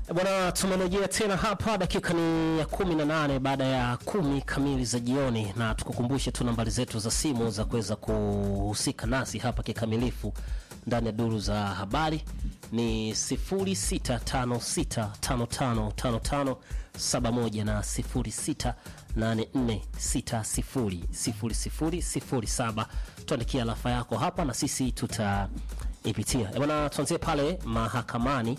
Bwana, tumerejea tena hapa, dakika ni ya kumi na nane baada ya kumi kamili za jioni, na tukukumbushe tu nambari zetu za simu za kuweza kuhusika nasi hapa kikamilifu ndani ya duru za habari ni 0656555571 na 0684600007. Tuandikia alafa yako hapa na sisi tutaipitia. Bwana, tuanzie pale mahakamani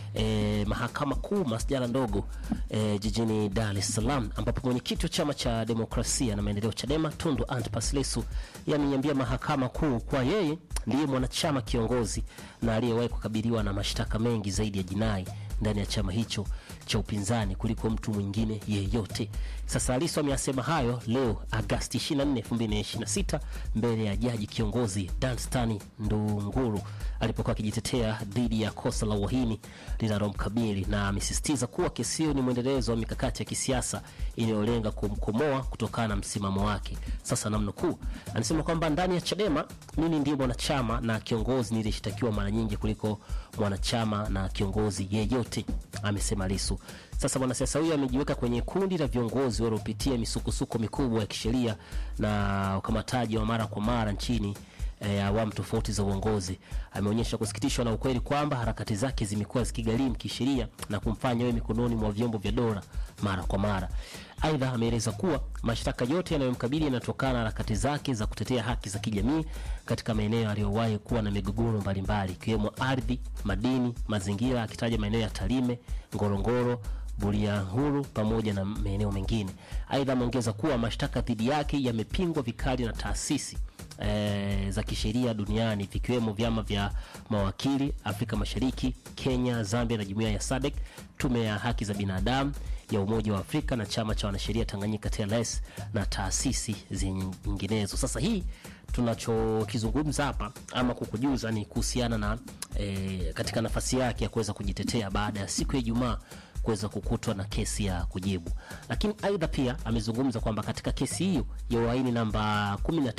e, mahakama kuu masjala ndogo e, jijini Dar es Salaam ambapo mwenyekiti wa chama cha demokrasia na maendeleo Chadema Tundu Antipas Lissu yameiambia mahakama kuu kwa yeye ndiye mwanachama kiongozi na aliyewahi kukabiliwa na mashtaka mengi zaidi ya jinai ndani ya chama hicho cha upinzani kuliko mtu mwingine yeyote. Sasa Lissu ameyasema hayo leo Agasti 24, 2026 mbele ya jaji kiongozi Danstan Ndunguru alipokuwa akijitetea dhidi ya kosa la uhaini linalomkabili na amesisitiza kuwa kesi hiyo ni mwendelezo wa mikakati ya kisiasa inayolenga kumkomoa kutokana na msimamo wake. Sasa namnukuu, anasema kwamba ndani ya Chadema mimi ndiye mwanachama na kiongozi nilishtakiwa mara nyingi kuliko mwanachama na kiongozi yeyote, amesema Lissu. Sasa mwanasiasa huyo amejiweka kwenye kundi la viongozi waliopitia misukosuko mikubwa ya kisheria na ukamataji wa mara kwa mara nchini ya awamu tofauti za uongozi. Ameonyesha kusikitishwa na ukweli kwamba harakati zake zimekuwa zikigharimu kisheria na kumfanya awe mikononi mwa vyombo vya dola mara kwa mara. Aidha, ameeleza kuwa mashtaka yote yanayomkabili yanatokana na harakati zake za kutetea haki za kijamii katika maeneo aliyowahi kuwa na migogoro mbalimbali ikiwemo ardhi, madini, mazingira, akitaja maeneo ya Tarime, Ngorongoro, Bulyanhulu pamoja na maeneo mengine. Aidha, ameongeza kuwa mashtaka dhidi yake yamepingwa vikali na taasisi E, za kisheria duniani vikiwemo vyama vya mawakili Afrika Mashariki, Kenya, Zambia na jumuiya ya SADC, tume ya haki za binadamu ya Umoja wa Afrika na chama cha wanasheria Tanganyika TLS na taasisi zinginezo. Sasa hii tunachokizungumza hapa ama kukujuza ni kuhusiana na e, katika nafasi yake ya kuweza kujitetea baada ya siku ya Ijumaa kuweza kukutwa na kesi ya kujibu. Lakini aidha pia amezungumza kwamba katika kesi hiyo ya uhaini namba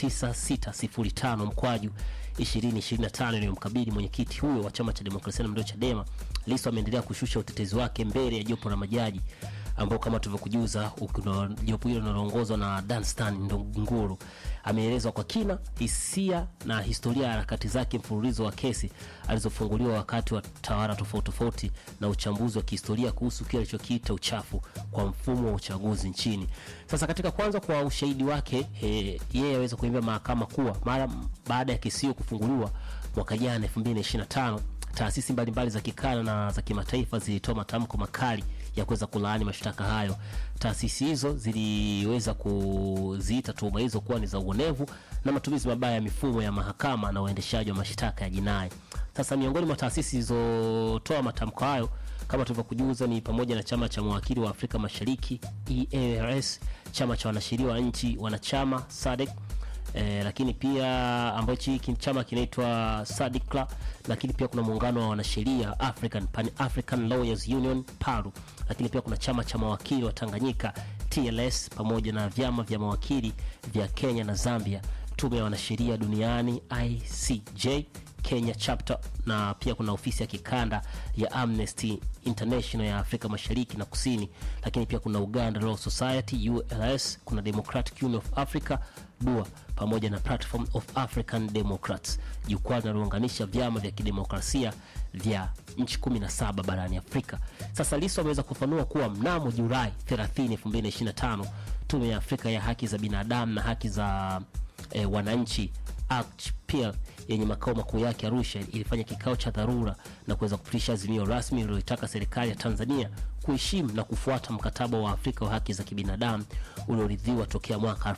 19605 mkwaju 2025 iliyomkabili mwenyekiti huyo wa chama cha demokrasia na maendeleo Chadema, Lissu ameendelea kushusha utetezi wake mbele ya jopo la majaji ambao kama tulivyokujuza jopo hilo linaloongozwa na Danstan Ndunguru ameelezwa kwa kina hisia na historia ya harakati zake, mfululizo wa kesi alizofunguliwa wakati wa tawala tofauti tofauti, na uchambuzi wa kihistoria kuhusu kile alichokiita uchafu kwa mfumo wa uchaguzi nchini. Sasa katika kwanza kwa ushahidi wake, yeye aweza kuiambia mahakama kuwa mara baada ya kesi hiyo kufunguliwa mwaka jana 2025 taasisi mbalimbali za kikanda na za kimataifa zilitoa matamko makali ya kuweza kulaani mashtaka hayo. Taasisi hizo ziliweza kuziita tuhuma hizo kuwa ni za uonevu na matumizi mabaya ya mifumo ya mahakama na uendeshaji wa mashtaka ya jinai. Sasa miongoni mwa taasisi zilizotoa matamko hayo kama tulivyokujuza ni pamoja na chama cha mawakili wa Afrika Mashariki EARS, chama cha wanasheria wa nchi wanachama SADC E, lakini pia ambacho hiki chama kinaitwa SADCLA, lakini pia kuna muungano wa wanasheria African Pan African Lawyers Union PALU, lakini pia kuna chama cha mawakili wa Tanganyika TLS, pamoja na vyama vya mawakili vya Kenya na Zambia, tume ya wanasheria duniani ICJ Kenya chapter, na pia kuna ofisi ya kikanda ya Amnesty International ya Afrika Mashariki na Kusini, lakini pia kuna Uganda Law Society ULS, kuna Democratic Union of Africa DUA pamoja na Platform of African Democrats, jukwaa linalounganisha vyama vya kidemokrasia vya nchi 17 barani Afrika. Sasa Lissu ameweza kufanua kuwa mnamo Julai 30, 2025 tume ya Afrika ya haki za binadamu na haki za eh, wananchi ACPL yenye makao makuu yake Arusha ilifanya kikao cha dharura na kuweza kupitisha azimio rasmi lililotaka serikali ya Tanzania kuheshimu na kufuata mkataba wa Afrika wa haki za kibinadamu ulioridhiwa tokea mwaka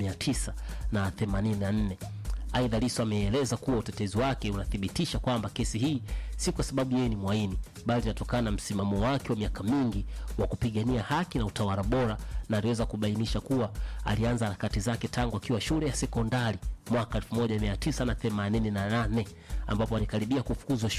1984. Aidha, Lissu ameeleza kuwa utetezi wake unathibitisha kwamba kesi hii si kwa sababu yeye ni mwaini, bali inatokana na msimamo wake wa miaka mingi wa kupigania haki na utawala bora, na aliweza kubainisha kuwa alianza harakati zake tangu akiwa shule ya sekondari mwaka 1988 ambapo alikaribia kufukuzwa